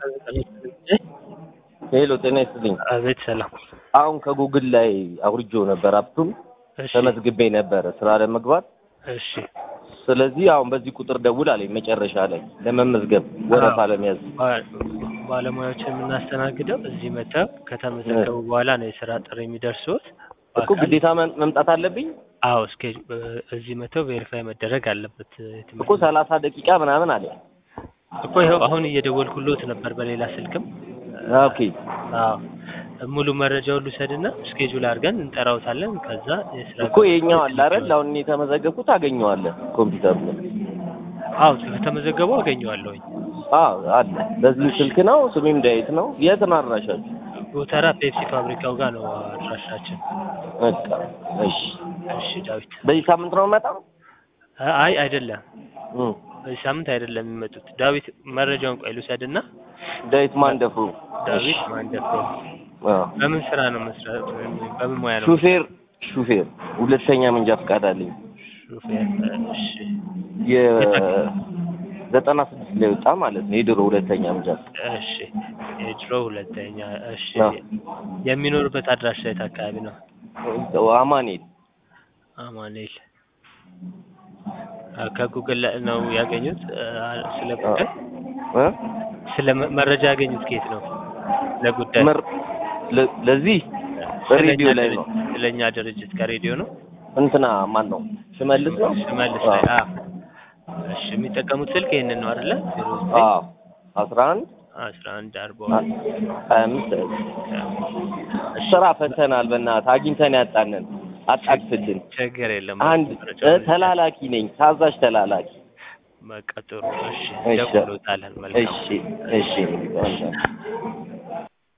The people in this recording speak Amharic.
ሄሎ ጤና ይስጥልኝ። አቤት ሰላም። አሁን ከጉግል ላይ አውርጆ ነበር አፕቱን እሺ ተመዝግቤ ነበረ ስራ ለመግባት። እሺ ስለዚህ አሁን በዚህ ቁጥር ደውል አለኝ መጨረሻ ላይ ለመመዝገብ ወረፋ ለመያዝ። ባ- ባለሙያዎችን የምናስተናግደው እዚህ መጥተው ከተመዘገቡ በኋላ ነው የስራ ጥሪ የሚደርሱት። እኮ ግዴታ መም- መምጣት አለብኝ አዎ እስኬ እዚህ መጥተው ቬሪፋይ መደረግ አለበት። የትምህርት እኮ ሰላሳ ደቂቃ ምናምን አለ። እኮ ይኸው አሁን እየደወልኩሎት ነበር በሌላ ስልክም። ኦኬ አዎ ሙሉ መረጃውን ልውሰድና ስኬጁል አድርገን እንጠራውታለን። ከዛ የስራ እኮ የኛው አለ አይደል? አሁን እኔ የተመዘገብኩት አገኘዋለሁ ኮምፒውተሩ ላይ። አዎ ከተመዘገቡ አገኘዋለሁኝ። አዎ አለ። በዚህ ስልክ ነው። ስሜም ዳዊት ነው። የት ነው አድራሻችሁ? ጎተራ ፔፕሲ ፋብሪካው ጋር ነው አድራሻችን። በቃ እሺ። እሺ ዳዊት። በዚህ ሳምንት ነው የምመጣው? አይ አይደለም እም። በዚህ ሳምንት አይደለም የሚመጡት። ዳዊት መረጃውን ቆይ ልውሰድና ዳዊት ማንደፍሩ። ዳዊት ማንደፍሮ አዎ። በምን ስራ ነው መስራት? በምን ሙያ ነው? ሹፌር ሹፌር ሁለተኛ መንጃ ፈቃድ አለኝ። ሹፌር። እሺ የዘጠና ስድስት ላይ ወጣ ማለት ነው የድሮ ሁለተኛ መንጃ ፈቃድ። እሺ የድሮ ሁለተኛ። እሺ አዎ። የሚኖርበት አድራሻ የት አካባቢ ነው? አማኑኤል አማኑኤል። አ፣ ከጉግል ላይ ነው ያገኙት? አ፣ ስለ ጉዳይ እ? ስለ መ- መረጃ ያገኙት ከየት ነው? ለጉዳይ መር ለ- ለዚህ በሬዲዮ ላይ ነው ስለኛ ድርጅት ከሬዲዮ ነው። እንትና ማን ነው ሽመልስ ነው ሽመልስ ላይ አ እሺ የሚጠቀሙት ስልክ ይሄንን ነው አይደለ? አዎ አስራ አንድ አስራ አንድ አርባ ሀያ አምስት ስራ ፈተናል በእናትህ አግኝተን ያጣንን አጣቅስልን ችግር የለም። አንድ እ፣ ተላላኪ ነኝ ታዛዥ ተላላኪ በቃ ጥሩ። እሺ እሺ ደውሎታለን። መልካም እሺ እሺ